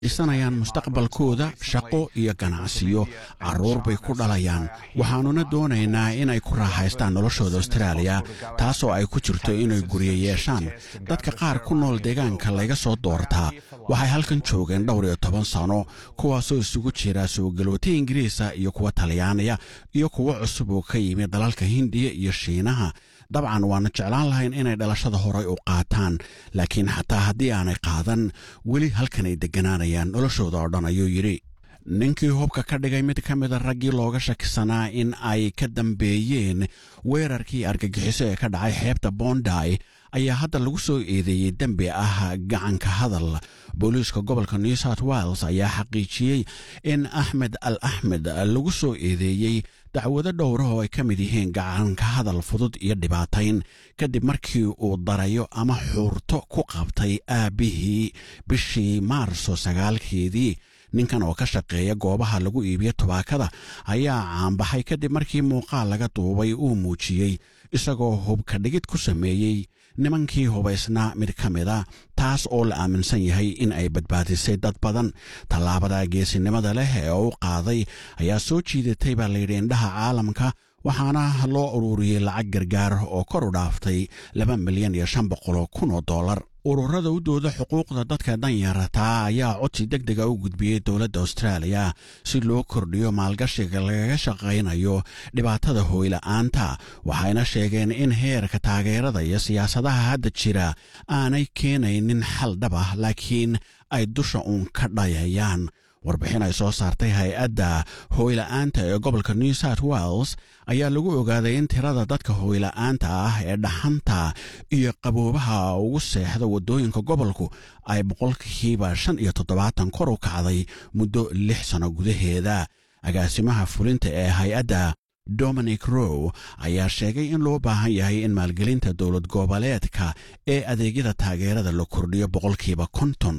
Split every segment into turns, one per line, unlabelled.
dhisanayaan mustaqbalkooda shaqo iyo ganacsiyo carruur bay ku dhalayaan waxaannuna doonaynaa inay ku raaxaystaan noloshooda austraaliya taasoo ay ku jirto inay guryo yeeshaan dadka qaar ku nool deegaanka layga soo doortaa waxay halkan joogeen dhowr iyo toban sano kuwaasoo isugu jira soogalooto ingiriisa iyo kuwa talyaaniya iyo kuwo cusub oo ka yimid dalalka hindiya iyo shiinaha dabcan waana jeclaan lahayn inay dhalashada horay u qaataan laakiin xataa haddii aanay qaadan weli halkan ay degganaanayaan noloshooda oo dhan ayuu yidhi ninkii hubka ka dhigay mid ka mida raggii looga shakisanaa in ay ka dambeeyeen weerarkii argagixiso ee ka dhacay xeebta bonday ayaa hadda lagu soo eedeeyey dembi ah gacanka hadal booliiska gobolka new south wales ayaa xaqiijiyey in axmed al axmed lagu soo eedeeyey dacwado dhowra oo ay ka mid yihiin gacanka hadal fudud iyo dhibaatayn kadib markii uu darayo ama xuurto ku qabtay aabbihii bishii maarso sagaalkeedii ninkan oo ka shaqeeya goobaha lagu iibiyo tubaakada ayaa caanbaxay kadib markii muuqaal laga duubay uu muujiyey isagoo hubka dhigid ku sameeyey nimankii hubaysnaa mid ka mida taas oo la aaminsan yahay in ay badbaadisay dad badan tallaabada geesinimada leh ee u qaaday ayaa soo jiidatay baa layidhi indhaha caalamka waxaana loo ururiyey lacag gargaar oo kor u dhaaftay laba milyan iyo shan boqoloo kun oo dollar ururada u dooda xuquuqda dadka danyarataa ayaa codsi deg dega u gudbiyey dowladda austraaliya si loo kordhiyo maalgashiga lagaga shaqaynayo dhibaatada hooyla'aanta waxayna sheegeen in heerka taageerada iyo siyaasadaha hadda jira aanay keenaynin xal dhab ah laakiin ay dusha uun ka dhayayaan warbixin ay soo saartay hay-adda hooyla'aanta ee gobolka new south wales ayaa lagu ogaaday in tirada dadka hooyla'aanta ah ee dhaxanta iyo qaboobaha ugu seexda waddooyinka gobolku ay boqolkiiba shan iyo toddobaatan kor u kacday muddo lix sano gudaheeda agaasimaha fulinta ee hay-adda dominic row ayaa sheegay in loo baahan yahay in maalgelinta dowlad goboleedka ee adeegyada taageerada la kordhiyo boqolkiiba konton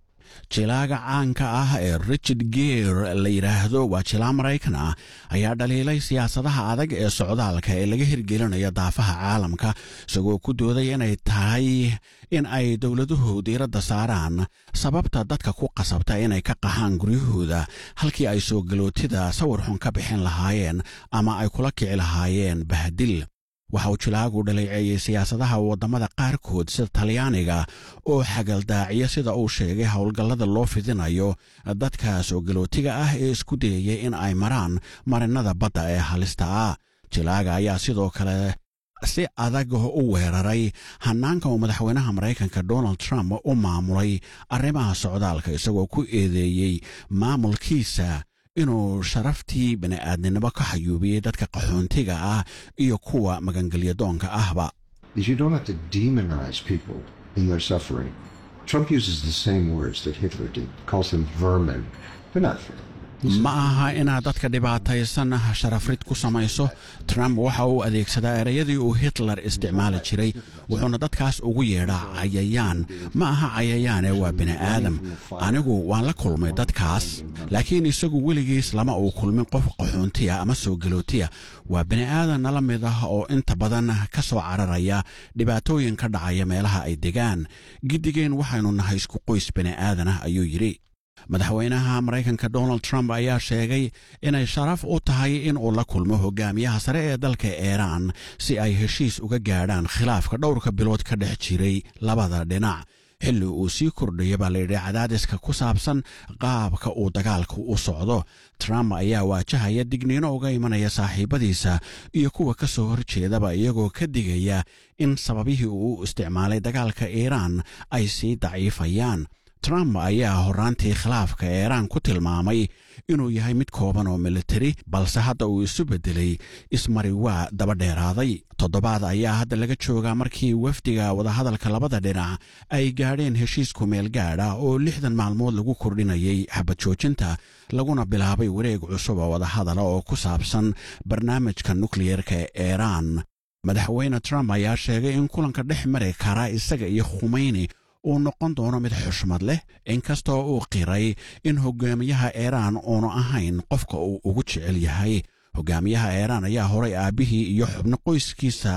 jilaaga caanka ah ee richard geer la yidhaahdo waa jilaa maraykan ah ayaa dhaliilay siyaasadaha adag ee socdaalka ee laga hirgelinayo daafaha caalamka isagoo ku dooday inay tahay in ay dowladuhu diiradda saaraan sababta dadka ku qasabta inay ka qaxaan guryahooda halkii ay soo galootida sawir xun ka bixin lahaayeen ama ay kula kici lahaayeen bahdil waxa uu jilaagu dhaleeceeyey siyaasadaha waddamada qaarkood sida talyaaniga oo xagaldaaciya sida uu sheegay howlgallada loo fidinayo dadka soo galootiga ah ee isku dayaya in ay maraan marinada badda ee halista ah jilaaga ayaa sidoo kale si adag u weeraray hanaanka uu madaxweynaha maraykanka donald trump u maamulay arrimaha socdaalka isagoo ku eedeeyey maamulkiisa inuu sharaftii bini'aadninimo ka xayuubiyey dadka qaxoontiga ah iyo kuwa magangelyadoonka ahba
You don't have to demonize people in their suffering. Trump uses the same words that Hitler did, calls them vermin. They're not vermin.
ma aha inaad dadka dhibaataysan sharafrid ku samayso trump waxa uu adeegsadaa ereyadii uu hitler isticmaali jiray wuxuuna dadkaas ugu yeedhaa cayayaan ma aha cayayaane waa bini'aadam anigu waan la kulmay dadkaas laakiin isagu weligiis lama uu kulmin qof qaxoontiya ama soo galootiya waa bini'aadan nala mid ah oo inta badan ka soo cararaya dhibaatooyin ka dhacaya meelaha ay degaan giddigeen waxaynu nahay isku qoys bini'aadan ah ayuu yidhi madaxweynaha maraykanka donald trump ayaa sheegay inay sharaf u tahay in uu la kulmo hogaamiyaha sare ee dalka iiraan si ay heshiis uga gaadhaan khilaafka dhowrka bilood ka dhex jiray labada dhinac xilli uu sii kordhaya baa layidhi cadaadiska ku saabsan qaabka uu dagaalku u socdo trump ayaa waajahaya digniino uga imanaya saaxiibadiisa iyo kuwa ka soo horjeedaba iyagoo ka digaya in sababihii uu isticmaalay dagaalka iiraan ay sii daciifayaan trump ayaa horraantii khilaafka iiraan ku tilmaamay inuu yahay mid kooban oo militari balse hadda uu isu beddelay ismari waa daba dheeraaday toddobaad ayaa hadda laga joogaa markii wafdiga wadahadalka labada dhinac ay gaadheen heshiis kumeel gaadh ah oo lixdan maalmood lagu kordhinayay xabad joojinta laguna bilaabay wareeg cusub oo wadahadala oo ku saabsan barnaamijka nukliyerka ee iiraan madaxweyne trump ayaa sheegay in kulanka dhex mari kara isaga iyo khumeyni uu noqon doono mid xushmad leh inkastoo uu qiray in hogaamiyaha iiraan uunu ahayn qofka uu ugu jecel yahay hogaamiyaha iiraan ayaa horay aabbihii iyo xubno qoyskiisa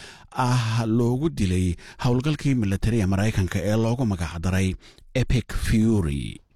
ah loogu dilay howlgalkii militariga maraykanka ee loogu magacdaray epic fury